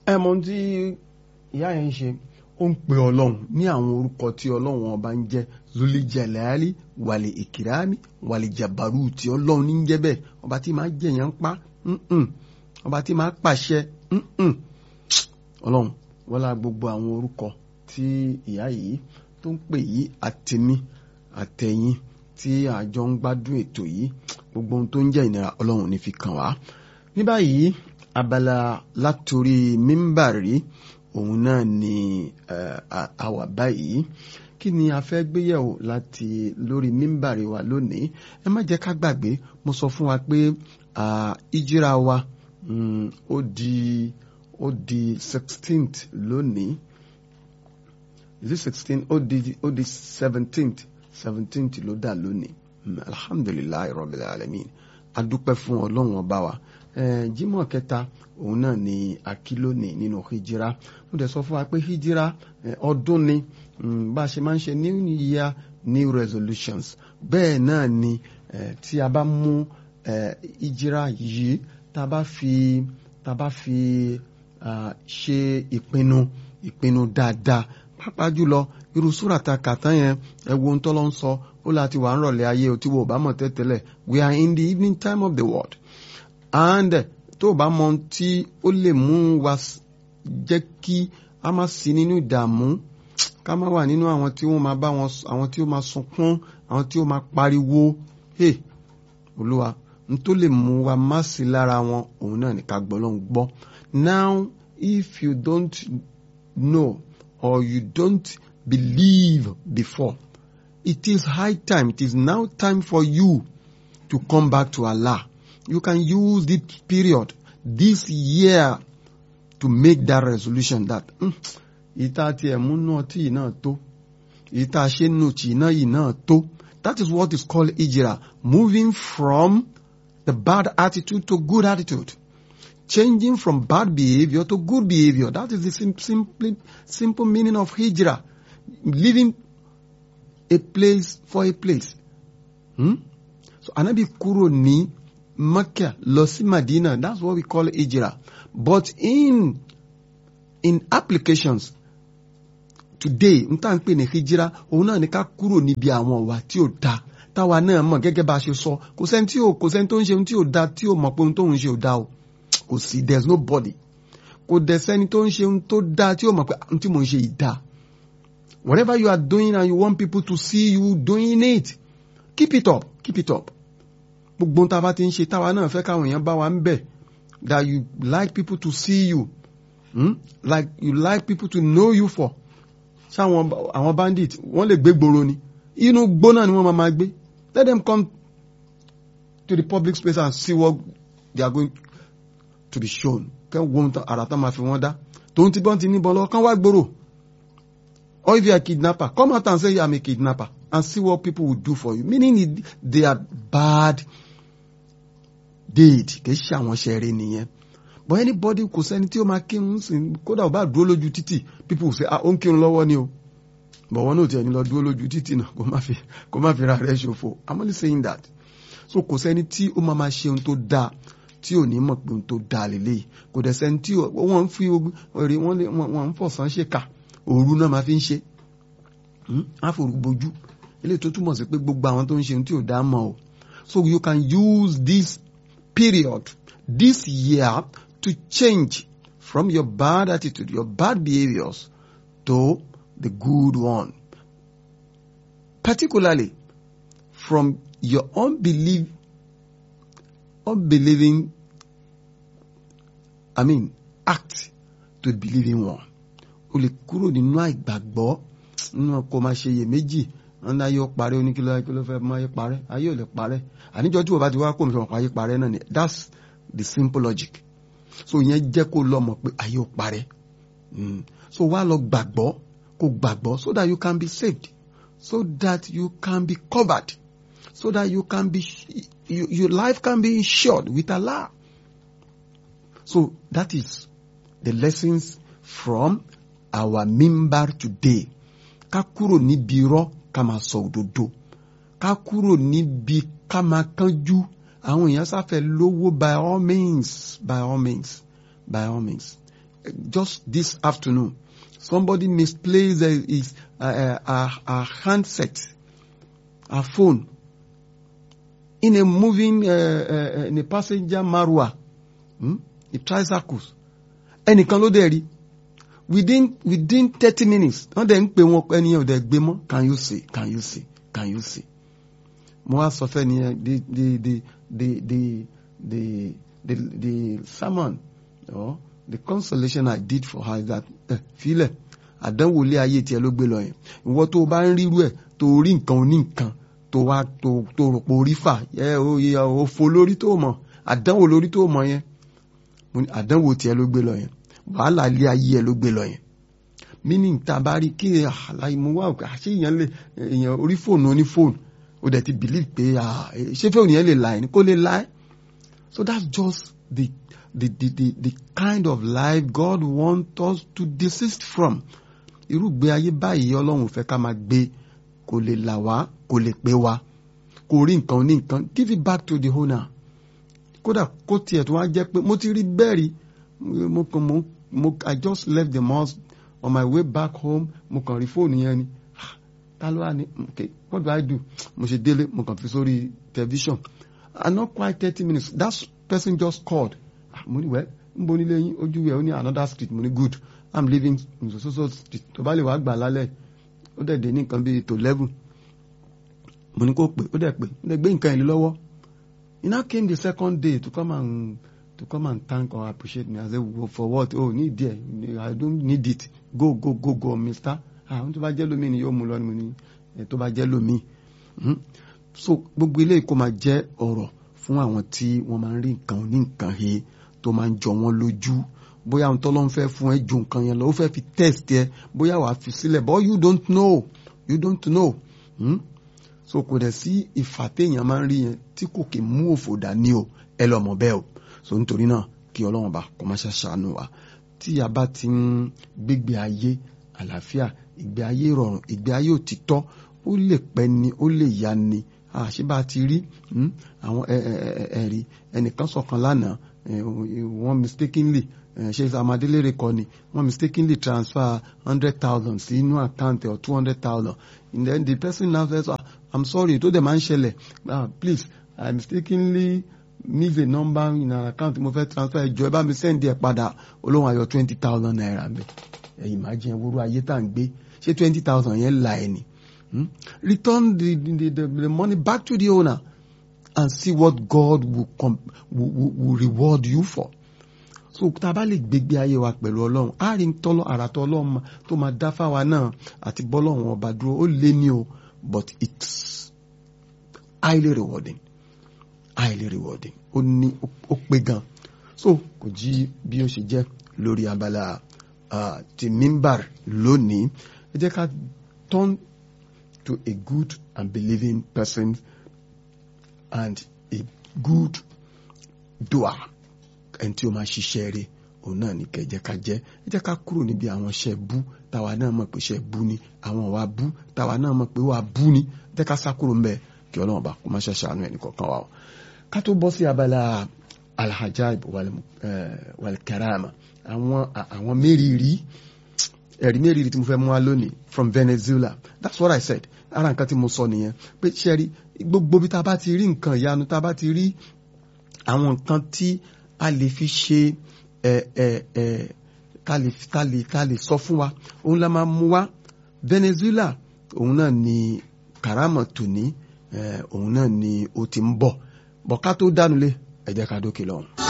ẹ mọ ohun tí ìyá yẹn ń ṣe ó ń pe ọlọ́run ní àwọn orúkọ tí ọlọ́run ọba ń jẹ́ zuli jalali wàlẹ̀ ìkìrámi wàlẹ̀ jabaru tí ọlọ́run ní ń jẹ́ bẹ́ẹ̀ ọba tí máa jẹ̀yàn pa mm-mm. ọba tí máa pàṣẹ mm-mm. ọlọ́run wọ́n lá gbogbo àwọn orúkọ tí ìyá yìí tó ń pè yí àtẹ̀mí àtẹ̀yìn tí àjọ ń gbádùn ètò yìí gbogbo ohun tó ń jẹ́ ìnira ọlọ́run ní fi kàn wá ní báyìí abala látòrí mímbàrí òun náà ni àwà báyìí kí ni a fẹ́ gbéyẹ̀wò láti lórí mímbàrí wa lónìí ẹ má jẹ́ ká gbàgbé mo sọ fún wa pé ìjíra wa ó di ó di sixteenth lónìí is it sixteen ó di ó di seventeenth seventeenth ló dà lónìí alhamdulilayi rabbil alamin adúpẹ́ fún ọlọ́run ọba wa jímọ̀ kẹta òun náà ni akílónì nínú hijira mo dẹ̀ sọ fún wa pé hijira ọdún ni bá a ṣe máa ń ṣe new year new resolutions bẹ́ẹ̀ náà ni tí a bá mú hijira yìí tá a bá fi tá a bá fi ṣe ìpinnu ìpinnu dáadáa pàápàá jùlọ irú súrà ta kàtán yẹn ẹ wo ohun tó lọ ń sọ ó láti wà ń rọ̀lẹ́ ayé o tí wo ò bá mọ̀ tẹ́tẹ́lẹ̀ we are in the evening time of the world and tó o bá mọ ohun tí ó lè mú wa jẹ́ kí a má sí nínú ìdààmú ká má wà nínú àwọn tí wọ́n máa bá wọn àwọn tí ó máa sunkún àwọn tí ó máa pariwo hey olúwa n tó lè mú wa má sí lára wọn òun náà ní ká gbọ́ ló ń gbọ́ now if you don't know or you don't believe before it is high time it is now time for you to come back to Allah you can use this period this year to make that resolution that ìta tiẹ̀ múnú ọtí yìí náà tó ìta ṣe nù tì náà yìí náà tó that is what is called ijira moving from the bad attitude to good attitude changing from bad behavior to good behavior that is the sim simply simple meaning of hijra leaving a place for a place hmm? so anabi kúrò ní Mecca lọ sí Medina that's what we call hijra but in in applications today n tá n pè ní hijira òun náà ní ká kúrò níbi àwọn ọ̀wà tí ò da táwa náà mọ̀ gẹ́gẹ́ bá a ṣe sọ kò sẹ́ni tí ò kò sẹ́ni tó ń ṣe ohun tí ò da tí ò mọ̀ pé ohun tó ń ṣe ò da o kò sí there is nobody kò dẹ̀ sẹ́ni tó ń ṣe ohun tó da tí ò mọ̀ pé ohun tí mò ń ṣe yìí da whatever you are doing and you want people to see you doing it keep it up keep it up gbogbo ohun tá a bá ti ń ṣe táwa náà fẹ́ káwọn èèyàn bá wa ń bẹ̀ that you like people to see you hmm? like you like people to know you for ṣáwọn àwọn bandit wọ́n lè gbé gbòòrò ni inú gbóná ni wọ́n máa máa gbé let them come to the public space and see what they are going to be shown kẹ́ wo ara tán máa fi wọ́n dá tòun ti bọ́n ti níbọn lọ kán wá gbòòrò or if you are a kidnapper come out and say you are a kidnapper and see what people will do for you meaning they are bad deed kì í ṣe àwọn ṣẹ̀rẹ̀ nìyẹn but anybody kò sẹ́ni tí ó máa kírun sí kódà ó bá dúró lójú títì people say ah ó ń kírun lọ́wọ́ ni o but wọn náà tiẹ̀ ní lọ dúró lójú títì náà kó má fi kó má fi ra rẹ̀ ṣòfò i'm only saying that so kò sẹ́ni tí ó máa máa ṣe ohun tó dáa tí ò ní mọ̀ pé ohun tó dáa lélẹ́yìí kò dẹ̀ sẹ́ni tí wọ́n ń fi èrè wọ́n ń fọ̀sán ṣe kà òru náà máa fi ń ṣe àforúgbojú eléyìí tó túmọ̀ sí pé gbogbo àwọn tó ń ṣe ohun tí ò dáa mọ̀ o so you can use this period this year to change from your bad attitude, your bad behaviors to the good one. Particularly from your unbelief, unbelieving, I mean, act to the believing one. O lè kúrò nínú àìgbàgbọ́ nínú kò máa ṣe iyèméjì wọn náà yóò parẹ́ oníkìlọ́ ayé fẹ́ máa yé parẹ́ ayé ò lè parẹ́ àníjọ́ tí wọ́n bá ti wá kó mi sọ̀rọ̀ ayé parẹ́ náà ni that's the simple logic so yẹn jẹ́ kó lọ mọ̀ pé ayé ò parẹ́ so wá lọ gbàgbọ́ kó gbàgbọ́ so that you can be saved so that you can be covered so that you can be you, your life can be insured with Allah so that is the lessons from our mimbar today ká kúrò níbi irọ́ ká máa sọ òdodo ká kúrò níbi ká máa kánjú àwọn èèyàn sáfẹ́ lówó by all means by all means by all means just this afternoon somebody misplaced uh, his uh, uh, uh, uh, handset her phone in a moving uh, uh, in a passenger marwa hmm? a tricycles ẹnìkan ló dẹ̀ rí within within thirty minutes wọ́n dẹ̀ ń pè wọ́n ẹnìyẹn ò dẹ̀ gbé mọ́ can you see can you see can you see mo wá sọ fẹ́ nìyẹn the the the the the the the the sermon or the consolation I did for her is that ẹ filẹ̀ àdánwò ilé ayé tiẹ̀ ló gbé lọ yẹn ìwọ tó o bá ń rírú ẹ̀ tó o rí nǹkan oní nǹkan tó wá tó tó rò pé orí fà ẹ o yẹ o fo lórí tó mọ̀ àdánwò lórí tó mọ̀ yẹn mo ní àdánwò tiẹ̀ ló gbé lọ yẹn wàhálà ilé ayé ẹ̀ ló gbé lọ yẹn meaning tá a bá rí kí àlàyé mo wá òkè àṣé èèyàn lè èèyàn orí fóònù oní fóònù ó dẹ̀ ti believe pé ṣé fóònù yẹn lè la ẹ̀ ní kó lè la ẹ̀ so that's just the the the the the kind of life God wants us to desist from irúgbé ayé báyìí ọlọ́run fẹ́ ká máa gbé kò lè là wá kò lè pé wa kò rí nǹkan ní nǹkan give it back to the owner kódà kó tiẹ̀ tó wá jẹ́ pé mo ti rí bẹ́ẹ̀ rí mo kàn mo mo I just left the mosque on my way back home mo kàn rí fóònù yẹn ni ta ló wà ní okay what do I do mo ṣe délé mo kàn fi sórí television and not quite thirty minutes that person just called mo ní wẹ́ ń bo nílé yín ojú ẹ̀ ó ní another street mo ní good i'm living in so so so street tó bá lè wá gbà lálẹ́ ó dẹ̀ dé ní nǹkan bíi tó eleven mo ní kó pè ó dẹ̀ pè ó dẹ̀ gbé nǹkan ìlú lọ́wọ́ he now came the second day to come and to come and thank or appreciate me I said well, for what oh need there I don't need it go go go go mister ah tó bá jẹ́ lómi ni yóò mú lọ ni mo ní tó bá jẹ́ lómi so gbogbo ilé kó máa jẹ́ ọ̀rọ̀ fún àwọn tí wọ́n máa ń rí nǹkan ní nǹkan he tó máa ń jọ wọ́n lójú bóyá ohun tọ́lọ́ ń fẹ́ fún ẹ ju nǹkan yẹn lọ ó fẹ́ fi test ẹ bóyá wàá fi sílẹ̀ but you don't know you don't know hmm? so kò dẹ̀ sí ìfà téèyàn máa ń rí yẹn tí kò kì í mú òfò dání o ẹ lọ mọ̀ bẹ́ẹ̀ o so nítorí náà kí ọlọ́run bá kó má ṣe ṣàánú wa tí a bá ti ń gbégbé ayé àlàáfíà ìgbé ayé ìrọ̀rùn ìgbé ayé òtítọ́ ó lè pẹ́ ni ó lè yá ni àṣé bá ti rí àwọn ẹ̀rí ẹnìkan sọ̀kan lánàá wọ́n mistakenly ṣe amadélére kọ́ ni wọ́n mistakenly transfer hundred thousand sí inú account or two hundred thousand and then the person now says ah, i'm sorry tó dẹ̀ máa ń ṣẹlẹ̀ ah, please i mistakenly miss a number in an account mo fẹ́ transfer ẹjọ́ ẹ bá mi send ẹ padà olóhùn ayọ̀ twenty thousand naira bẹ́ẹ̀ ẹ̀yìn máa jẹ́ wúrú ayé tá à ń gbé ṣé twenty thousand yẹn la ẹ̀ ni. Hmm? Return the, the, the, the money back to the owner and see what God will, com will, will, will reward you for. So tá a bá lè gbégbé ayé wa pẹ̀lú ọlọ́run á rí tọ́lọ́ àràtọ́ ọlọ́run tó máa dá fáwa náà àti bọ́lọ́run ọba dúró ó lé ní o but it's highly rewarding highly rewarding ó ní ó pé gan so kò jí bí ó ṣe jẹ́ lórí abala uh, ti mimbar lónìí ẹ jẹ́ ká turn to a good and believing person and a good doer ẹni tí ó máa ṣiṣẹ́ rẹ̀ òun náà ní kẹjẹ ká jẹ́ ẹ jẹ́ ká kúrò níbi àwọn iṣẹ́ bú táwa náà mọ̀ pé iṣẹ́ bú ni àwọn ìwà bú táwa náà mọ̀ pé wà bú ni ẹ jẹ́ ká sá kúrò ńbẹ̀ kí ọlọ́run bá kó má ṣe ṣàánú ẹnì kọ̀ọ̀kan wa o ká tó bọ́ sí abala alhajaib walkarama àwọn àwọn mérìírí ẹ̀rí mérìírí tí mo fẹ́ mú wá lónìí from Venezuela that's what I said ara nǹkan tí mo sọ nìyẹn pé ṣẹ́rí gbogbo bí ta bá ti rí nǹkan ìyanu ta bá ti rí àwọn nǹkan tí a lè fi ṣe ẹ ẹ ẹ ká lè ká lè ká lè sọ fún wa òun la máa mú wá Venezuela òun náà ni karama tòní òun náà ni ó ti ń bọ̀ bọ̀ ká tó dánulé ẹ jẹ́ ká dókè lọ́hùn.